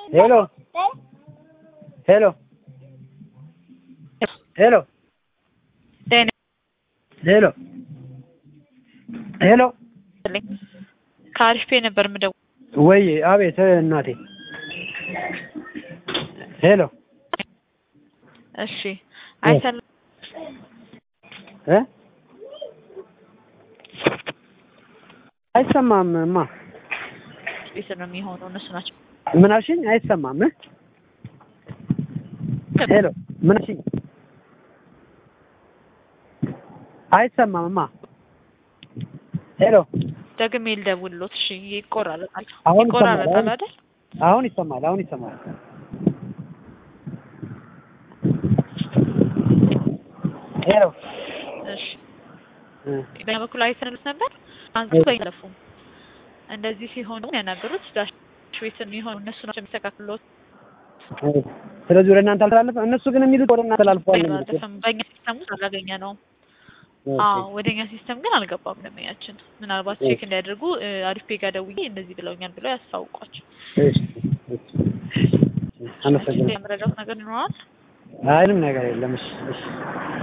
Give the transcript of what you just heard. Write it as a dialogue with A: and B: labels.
A: ሄሎ ሄሎ ሄሎ ሄሎ ሄሎ
B: ከአሪፍ ፔ ነበር የምደውለው።
A: ወይ አቤት እናቴ ሄሎ
B: እሺ አይሰል
A: እ አይሰማም እማ
B: ቤት ነው የሚሆነው እነሱ ናቸው።
A: ምን አልሽኝ? አይሰማም እ ሄሎ ምን አልሽኝ? አይሰማም እማ ሄሎ
B: ደግሜ ልደውልሎት። እሺ ይቆራረጣል
A: አሁን ይሰማል፣
B: ይቆራረጣል
A: አሁን-
B: አይደል?
A: አሁን ይሰማል። አሁን ይሰማል። ሄሎ
B: እሺ
A: እ
B: በኛ በኩል አይተንልት ነበር አንሱ በይለፉም እንደዚህ ሲሆኑ ያናገሩት ዳሽ ቤት የሚሆኑ እነሱ ናቸው የሚስተካክሉት።
A: እ ስለዚህ ወደ እናንተ አልተላለፈ እነሱ ግን የሚሉት ወደ እናንተ አልፏል ነው የሚሉት።
B: አላለፈም። በእኛ ሲስተም ውስጥ አላገኘ ነው።
A: ኦኬ።
B: አዎ ወደኛ ሲስተም ግን አልገባም። ደንበኛችን ምናልባት ቼክ እንዲያደርጉ እ፣ አሪፍ ፔ ጋር ደውዬ እንደዚህ ብለውኛል ብለው ያስታውቋቸው።
A: እሺ፣ እሺ። አመሰግናለሁ።
B: የመረዳት ነገር ይኖራል።
A: አይንም ነገር የለም። እሺ፣ እሺ።